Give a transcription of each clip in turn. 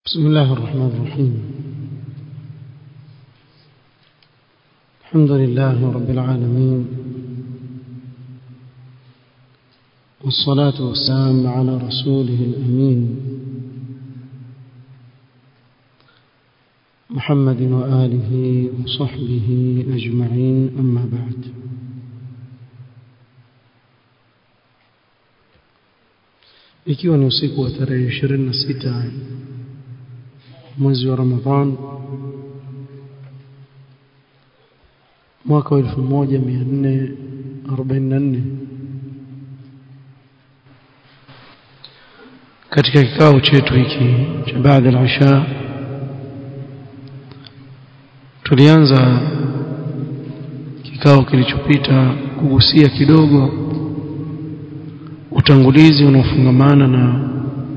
بسم الله الرحمن الرحيم الحمد لله رب العالمين والصلاة والسلام على رسوله الأمين محمد وآله وصحبه أجمعين أما بعد ikiwa ni usiku wa tarehe 26 mwezi wa Ramadhan mwaka wa 1444 katika kikao chetu hiki cha baada ya isha tulianza kikao kilichopita kugusia kidogo utangulizi unaofungamana na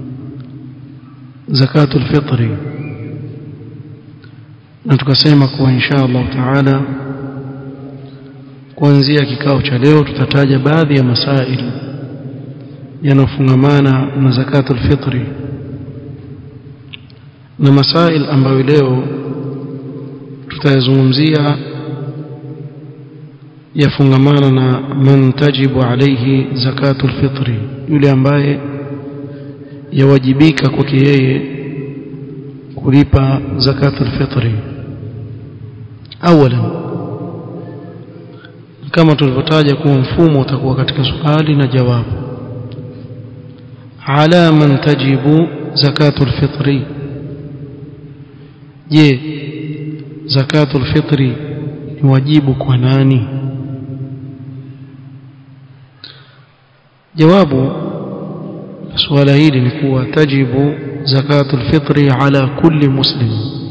zakatul fitri na tukasema kuwa insha Allah taala kuanzia kikao cha leo tutataja baadhi ya masail yanayofungamana na zakatul fitri na masail ambayo leo tutayazungumzia yafungamana na man tajibu alayhi zakatul fitri yule ambaye yawajibika kwake yeye kulipa zakatul fitri awalan kama tulivyotaja kuwa mfumo utakuwa katika swali na jawabu ala man tajibu zakatul fitri je zakatul fitri ni wajibu kwa nani jawabu swala hili ni kuwa tajibu zakatul fitri ala kulli muslim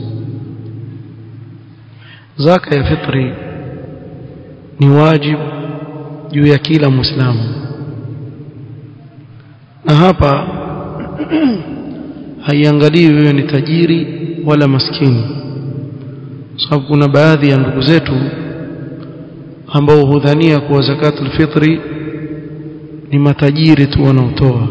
zaka ya fitri ni wajibu juu ya kila muislamu na hapa haiangalii wewe ni tajiri wala maskini sababu kuna baadhi ya ndugu zetu ambao hudhania kuwa zakatul fitri ni matajiri tu wanaotoa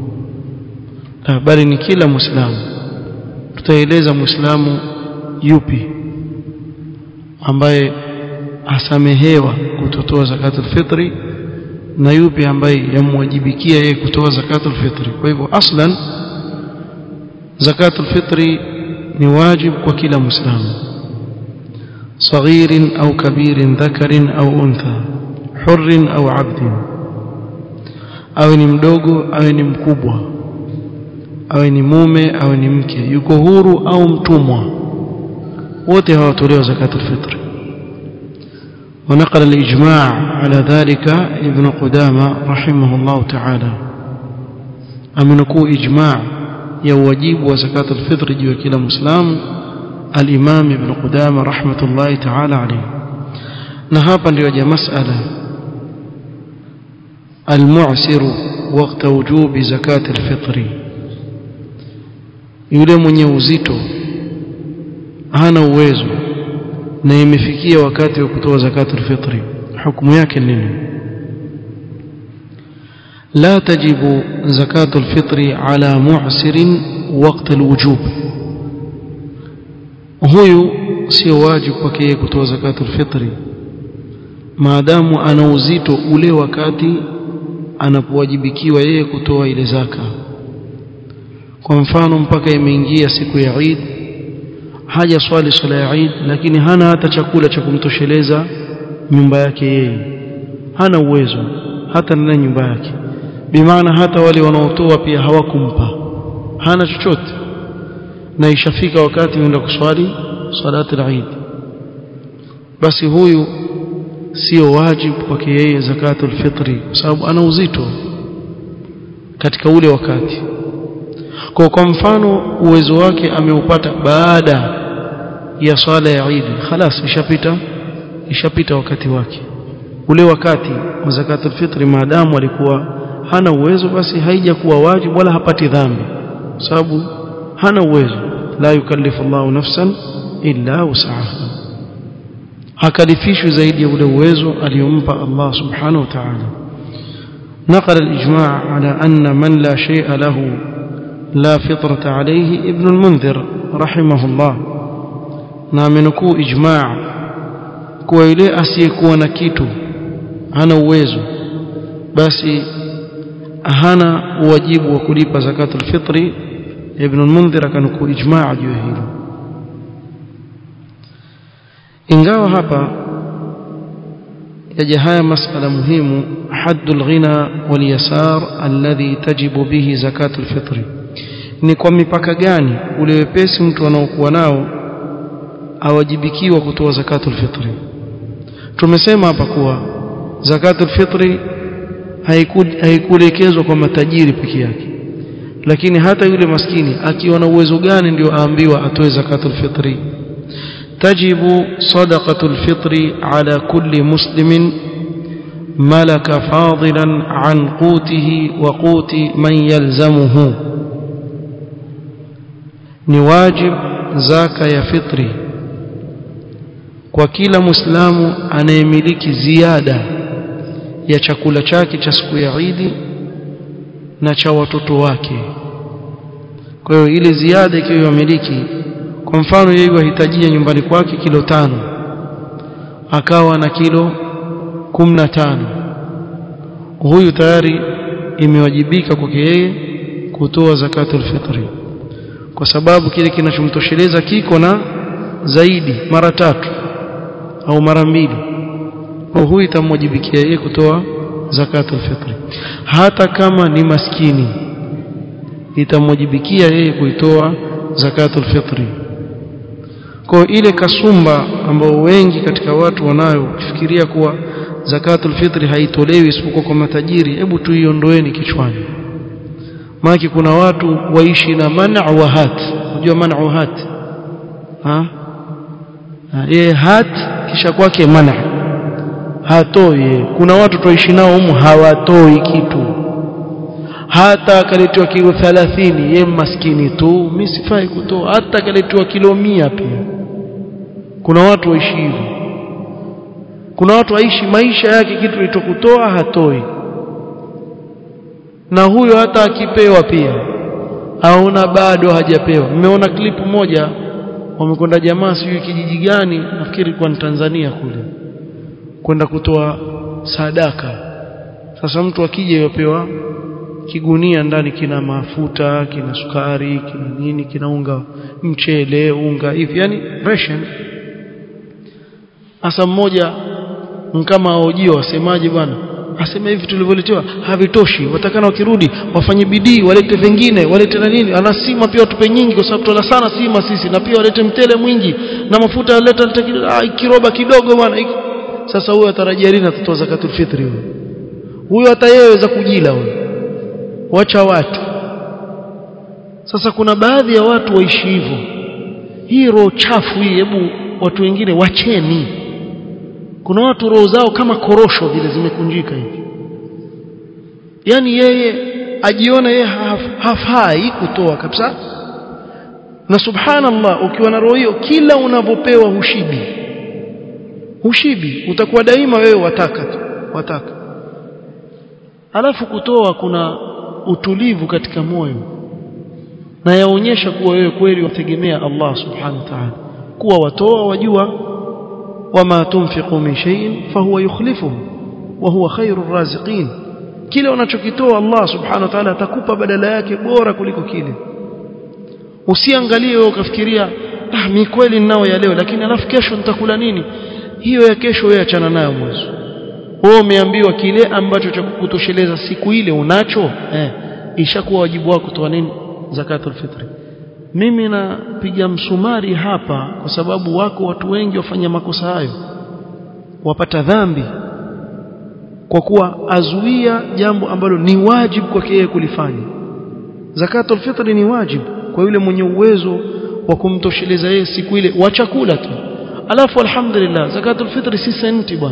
bali ni kila muislamu tutaeleza muislamu yupi ambaye asamehewa kutotoa zakatul fitri na yupi ambaye yamwajibikia yeye kutoa zakatul fitri kwa hivyo aslan zakatul fitri ni wajib kwa kila muislamu صغير أو كبير ذكر أو أنثى حر أو عبد awe ni mdogo awe ni mkubwa awe ni mume awe ni mke yuko huru au mtumwa wote hawatolewa zakatul fitr ونقل الإجماع على ذلك ابن قدامة رحمه الله تعالى أمنكو إجماع يوجيب وزكاة الفطر جوا كلا مسلم الإمام ابن قدامة رحمة الله تعالى عليه نهابا لوجه مسألة المعسر وقت وجوب زكاة الفطر yule mwenye uzito hana uwezo na imefikia wakati wa kutoa zakatul fitri hukumu yake nini la tajibu zakatul fitri ala mu'sirin waqt alwujub huyu sio wajibu kwake yeye kutoa zakatul fitri maadamu ana uzito ule wakati anapowajibikiwa yeye kutoa ile zaka kwa mfano mpaka imeingia siku ya Eid haja swali swala ya Eid lakini hana hata chakula cha kumtosheleza nyumba yake yeye hana uwezo hata na nyumba yake bimaana hata wale wanaotoa pia hawakumpa hana chochote na ishafika wakati uenda kuswali salati al-Eid basi huyu sio wajibu kwake yeye zakatul fitri kwa sababu ana uzito katika ule wakati kwa kwa mfano uwezo wake ameupata baada ya swala ya Eid خلاص ishapita ishapita wakati wake ule wakati wa zakatul fitri maadamu alikuwa hana uwezo basi haija kuwa wajibu wala hapati dhambi sababu hana uwezo la yukallifu Allahu nafsan illa wus'aha hakalifishwi zaidi ya ule uwezo aliyompa Allah subhanahu wa ta'ala نقل الإجماع على أن من لا شيء له لا فطرة عليه ابن المنذر رحمه الله نامنكو إجماع kuwa yule asiyekuwa na kitu hana uwezo basi hana wajibu wa kulipa zakatul fitri ibn al-mundhir akanukuu ijmaa juu hilo ingawa hapa yaja haya masala muhimu haddul ghina wal yasar alladhi tajibu bihi zakatul fitri ni kwa mipaka gani ule wepesi mtu anaokuwa nao awajibikiwa kutoa zakatul fitri tumesema hapa kuwa zakatul fitri haikuelekezwa kwa matajiri peke yake lakini hata yule maskini akiwa na uwezo gani ndio aambiwa atoe zakatul fitri tajibu sadaqatul fitri ala kulli muslimin malaka fadilan an qutihi wa quti man yalzamuhu ni wajib zaka ya fitri kwa kila muislamu anayemiliki ziada ya chakula chake cha siku ya Idi na cha watoto wake kwa hiyo ile ziada ikiwa yamiliki kwa mfano yeye wahitajia nyumbani kwake kilo tano akawa na kilo kumi na tano huyu tayari imewajibika kwake yeye kutoa zakatul fitri kwa sababu kile kinachomtosheleza kiko na zaidi mara tatu au mara mbili kwa huyu itamwajibikia yeye kutoa zakatul fitri hata kama ni maskini itamwajibikia yeye kuitoa zakatul fitri kwa ile kasumba ambao wengi katika watu wanayo kufikiria kuwa zakatul fitri haitolewi isipokuwa kwa matajiri hebu tuiondoeni kichwani maana kuna watu waishi na man'a wa hat unajua man'a wa hat ha yeye hat kisha kwake man'a hatoi kuna watu tuishi nao humu hawatoi kitu hata akaletewa kilo 30 ye maskini tu mimi sifai kutoa hata akaletewa kilo mia pia kuna watu waishi hivyo kuna watu waishi maisha yake kitu ilichokutoa hatoi na huyo hata akipewa pia aona bado hajapewa nimeona klipu moja wamekwenda jamaa sijui kijiji gani nafikiri kwa Tanzania kule kwenda kutoa sadaka sasa mtu akija yopewa kigunia ndani kina mafuta kina sukari kina nini kina unga mchele unga hivi yani ration asa mmoja kama aojio wasemaje bwana asema hivi tulivyoletewa havitoshi watakana wakirudi wafanye bidii walete vingine walete na nini ana sima pia watupe nyingi kwa sababu tuna sana sima sisi na pia walete mtele mwingi na mafuta waleta ah, kiroba kidogo bwana sasa huyo atarajia lini atatoa zakatul fitri huyo huyo hata yeye weza kujila huyo wacha watu sasa kuna baadhi ya watu waishi hivyo hii roho chafu hii hebu watu wengine wacheni kuna watu roho zao kama korosho vile zimekunjika hivi yani yeye ajiona yeye haf, hafai kutoa kabisa na subhanallah ukiwa na roho hiyo kila unavyopewa hushibi hushibi utakuwa daima wewe wataka tu wataka alafu kutoa kuna utulivu katika moyo na yaonyesha kuwa wewe kweli wategemea Allah subhanahu wa ta'ala kuwa watoa wajua wama tunfiqu min shay'in fahuwa yukhlifuhu wa huwa khairur raziqin kile unachokitoa Allah subhanahu wa ta'ala atakupa badala yake bora kuliko kile usiangalie wewe ukafikiria ah mimi kweli ninao ya leo lakini alafu kesho nitakula nini hiyo ya kesho wewe achana nayo mwanzo wewe umeambiwa kile ambacho cha kukutosheleza siku ile unacho eh ishakuwa wajibu wako kutoa nini zakatul fitri mimi napiga msumari hapa kwa sababu wako watu wengi wafanya makosa hayo wapata dhambi kwa kuwa azuia jambo ambalo ni wajibu kwake yeye kulifanya zakatul fitri ni wajibu kwa yule mwenye uwezo wa kumtosheleza yeye siku ile wa chakula tu alafu alhamdulillah zakatul fitri si senti bwana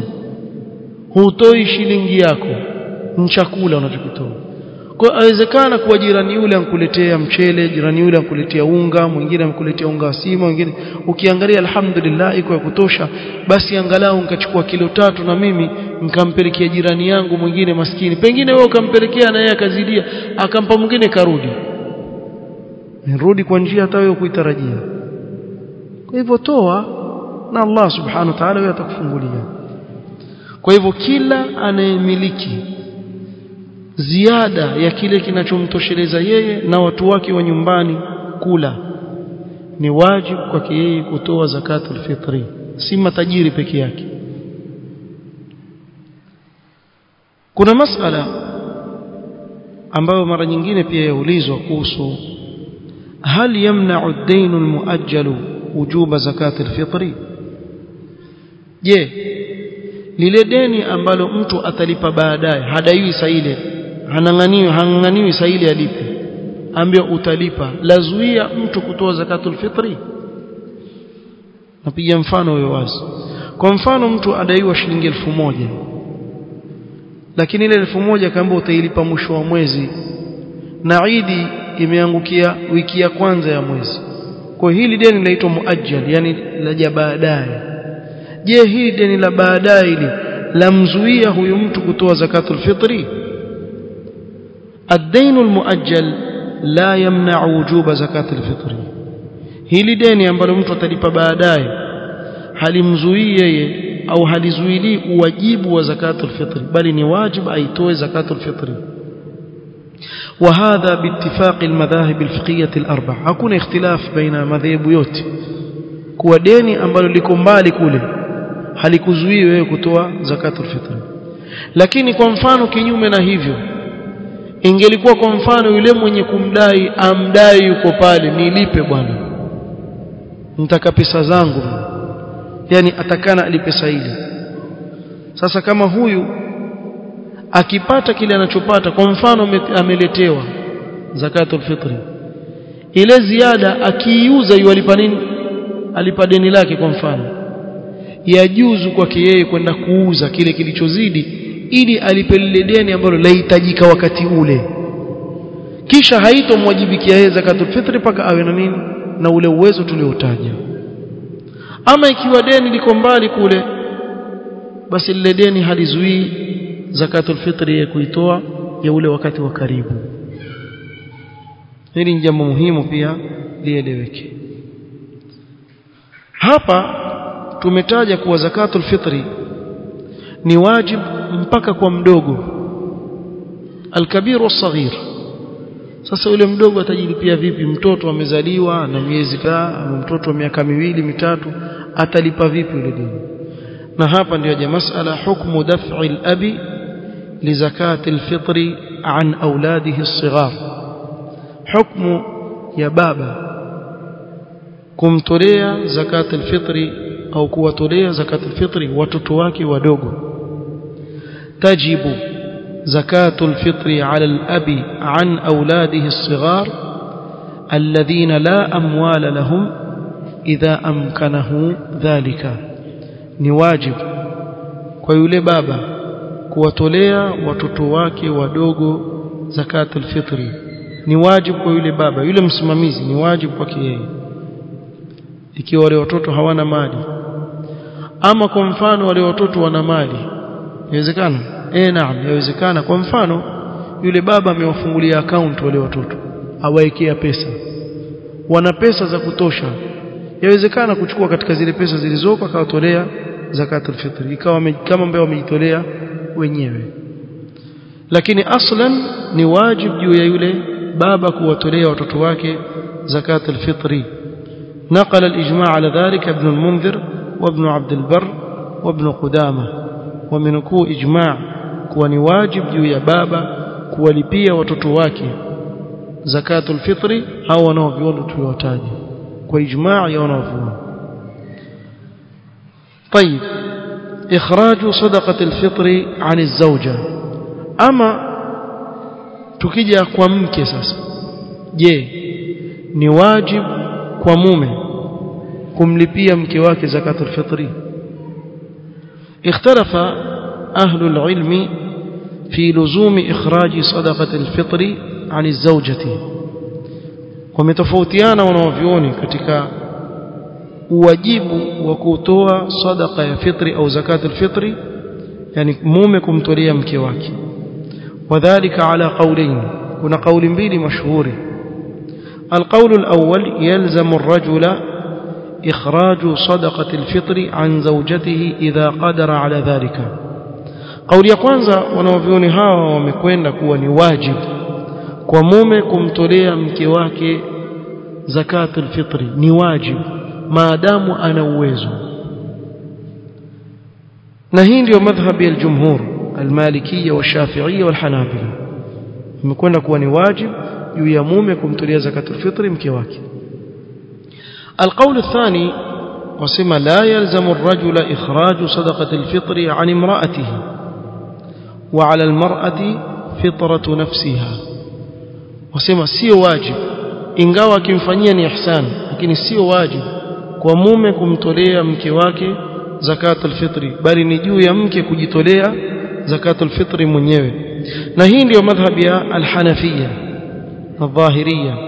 hutoi shilingi yako ni chakula unachokitoa kwa awezekana kuwa jirani yule ankuletea mchele jirani yule ankuletea unga mwingine ankuletea unga sima mwingine ukiangalia alhamdulillah iko ya kutosha basi angalau nikachukua kilo tatu na mimi nikampelekea jirani yangu mwingine maskini pengine wewe ukampelekea na yeye akazidia akampa mwingine karudi nirudi kwa njia hata wewe kuitarajia kwa hivyo toa na Allah subhanahu wa ta'ala yeye atakufungulia kwa hivyo kila anayemiliki ziada ya kile kinachomtosheleza yeye na watu wake wa nyumbani kula ni wajibu kwake yeye kutoa zakatul fitri si matajiri peke yake kuna masala ambayo mara nyingine pia yaulizwa kuhusu hal yamna'u ad-dayn al-mu'ajjal wujuba zakat al-fitri je lile deni ambalo mtu atalipa baadaye hadaiwi saa ile hananganiwi hananganiwi saa ile alipe ambia utalipa lazuia mtu kutoa zakatul fitri napiga mfano huyo wazi kwa mfano mtu adaiwa shilingi elfu moja lakini ile elfu moja kaambia utailipa mwisho wa mwezi na Idi imeangukia wiki ya kwanza ya mwezi kwa hili deni linaitwa muajjal yani laja baadaye je hili deni la baadaye ile lamzuia huyu mtu kutoa zakatul fitri الدين المؤجل لا يمنع وجوب زكاة الفطر hili deni ambalo mtu atalipa baadaye halimzuii yeye au halizuili uwajibu wa zakatul fitri bali ni wajibu aitoe zakatul fitri وهذا باتفاق المذاهب الفقهيه الاربع hakuna ikhtilaf baina madhehebu yote kuwa deni ambalo liko mbali kule halikuzuii wewe kutoa zakatul fitri lakini kwa mfano kinyume na hivyo ingelikuwa kwa mfano yule mwenye kumdai amdai yuko pale nilipe bwana nitaka pesa zangu yani atakana alipe saidi sasa kama huyu akipata kile anachopata kwa mfano ameletewa zakatul fitri ile ziada akiiuza yualipa nini alipa deni lake kwa mfano yajuzu kwake yeye kwenda kuuza kile kilichozidi ili alipe lile deni ambalo lahitajika wakati ule kisha haitomwajibikia yeye zakatul fitri paka awe na nini na ule uwezo tuliotaja ama ikiwa deni liko mbali kule basi lile deni halizuii zakatul fitri ya kuitoa ya ule wakati wa karibu hili ni jambo muhimu pia lieleweke hapa tumetaja kuwa zakatul fitri ni wajib mpaka kwa mdogo alkabir wasaghir sasa yule mdogo atajilipia vipi mtoto amezaliwa na miezi kaa mtoto wa miaka miwili mitatu atalipa vipi yule deni na hapa ndio ya masala hukmu daf'i al-abi li zakati al-fitri an auladihi as-sighar hukmu ya baba kumtolea zakati al-fitri au kuwatolea zakati al-fitri watoto wake wadogo tajibu زكاة الفطر على الأب عن أولاده الصغار الذين لا أموال لهم إذا أمكنه ذلك نواجب ويولي بابا kuwatolea watoto wake wadogo zakatul fitri ni wajibu kwa yule baba yule msimamizi ni wajibu kwake yeye ikiwa wale watoto hawana mali ama kwa mfano wale watoto wana mali inawezekana eh naam inawezekana kwa mfano yule baba amewafungulia account wale watoto awaekea pesa wana pesa za kutosha yawezekana kuchukua katika zile pesa zilizoko akawatolea zakatul fitri ikawa kama ambao wamejitolea wenyewe lakini aslan ni wajib juu ya yule baba kuwatolea watoto wake zakatul fitri نقل الإجماع على ذلك ابن المنذر وابن عبد البر وابن قدامة ومنكو إجماع كواني واجب juu ya baba kuwalipia watoto wake zakatul fitri hao wanaoviona tuliwataja kwa ijmaa ya wanaoviona طيب إخراج صدقة الفطر عن الزوجة أما tukija kwa mke sasa je ni wajib kwa mume kumlipia mke wake zakatul fitri اختلف أهل العلم في لزوم إخراج صدقة الفطر عن الزوجة ومتفوتيانا ونوفيوني katika uwajibu wa kutoa sadaqa ya fitri au zakatul fitri yani mume kumtolea mke wake wadhālika ala qawlayn kuna kauli mbili mashuhuri القول الأول يلزم الرجل إخراج صدقة الفطر عن زوجته إذا قدر على ذلك قول ya kwanza wanaovioni hawa wamekwenda kuwa ni wajibu kwa mume kumtolea mke wake zakatul fitri ni wajibu maadamu ana uwezo na hii ndio madhhabi ya jumhur almalikia washafiia walhanabila imekwenda kuwa ni wajibu juu ya mume kumtolea zakatul fitri mke wake القول الثاني وسمى لا يلزم الرجل إخراج صدقة الفطر عن امرأته وعلى المرأة فطرة نفسها وسمى سي واجب ingawa akimfanyia ni ihsan lakini sio wajibu kwa mume kumtolea mke wake zakatul fitri bali ni juu ya mke kujitolea zakatul fitri mwenyewe na hii ndio madhhabi ya al-Hanafiyya na Dhahiriyya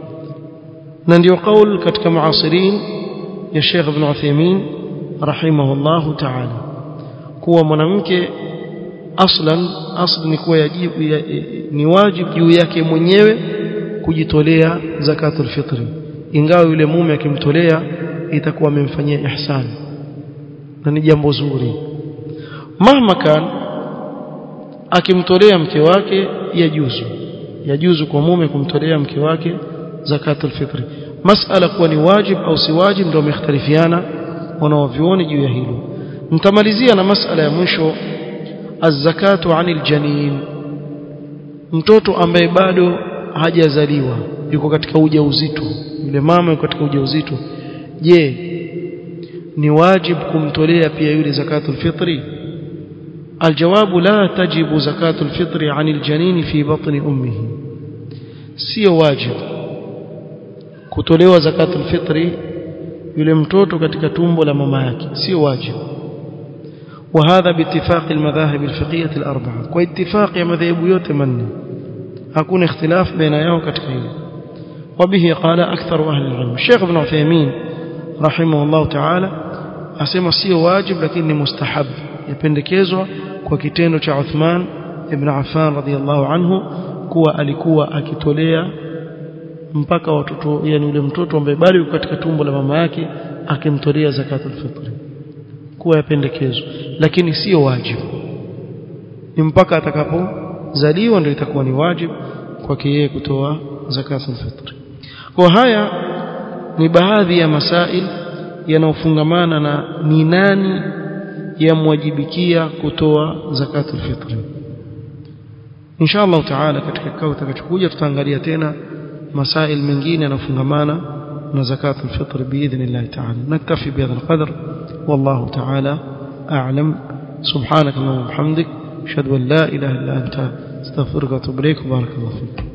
na ndio kaul katika muasirin ya Sheikh Ibn Uthaymeen rahimahullah ta'ala kuwa mwanamke aslan asli ni kuwa yajibu ya, ni wajibu juu yake mwenyewe kujitolea zakatul fitri ingawa yule mume akimtolea itakuwa amemfanyia ihsan na ni jambo zuri mahma kan akimtolea mke wake yajuzu yajuzu kwa mume kumtolea mke wake zakatul fitri masala kuwa ni wajib au si wajib ndio wamekhtalifiana wanaovioni juu ya hilo nitamalizia na masala ya mwisho az-zakatu 'anil janin mtoto ambaye bado hajazaliwa yuko katika ujauzito yule mama yuko katika ujauzito je ni wajib kumtolea pia yule zakatul fitri الجواب لا تجب زكاة الفطر عن الجنين في بطن أمه sio wajib kutolewa zakatul fitri yule mtoto katika tumbo la mama yake sio wajib وهذا باتفاق المذاهب الفقهية الأربعة واتفاق يا مذاهب yote manne hakuna اختلاف بين yao katika hilo وبه قال أكثر أهل العلم الشيخ ابن عثيمين رحمه الله تعالى asema sio wajib lakini ni mustahab yapendekezwa kwa kitendo cha Uthman ibn Affan radhiyallahu anhu kuwa alikuwa akitolea mpaka watoto yani yule mtoto ambaye bado yuko katika tumbo la mama yake akimtolea zakatul fitri kuwa yapendekezwa lakini sio wajibu ni mpaka atakapozaliwa ndio itakuwa ni wajibu kwake yeye kutoa zakatul fitri kwa haya ni baadhi ya masail yanayofungamana na ni nani yamwajibikia kutoa zakatul fitri insha Allah taala katika kikao kitakachokuja tutaangalia tena masail mengine yanayofungamana na zakatul fitri biidhnillah taala naktafi bihadha alqadr wallahu taala a'lam subhanak allahumma wa bihamdik ashhadu an la ilaha illa anta astaghfiruka wa atubu ilaik barakallahu fik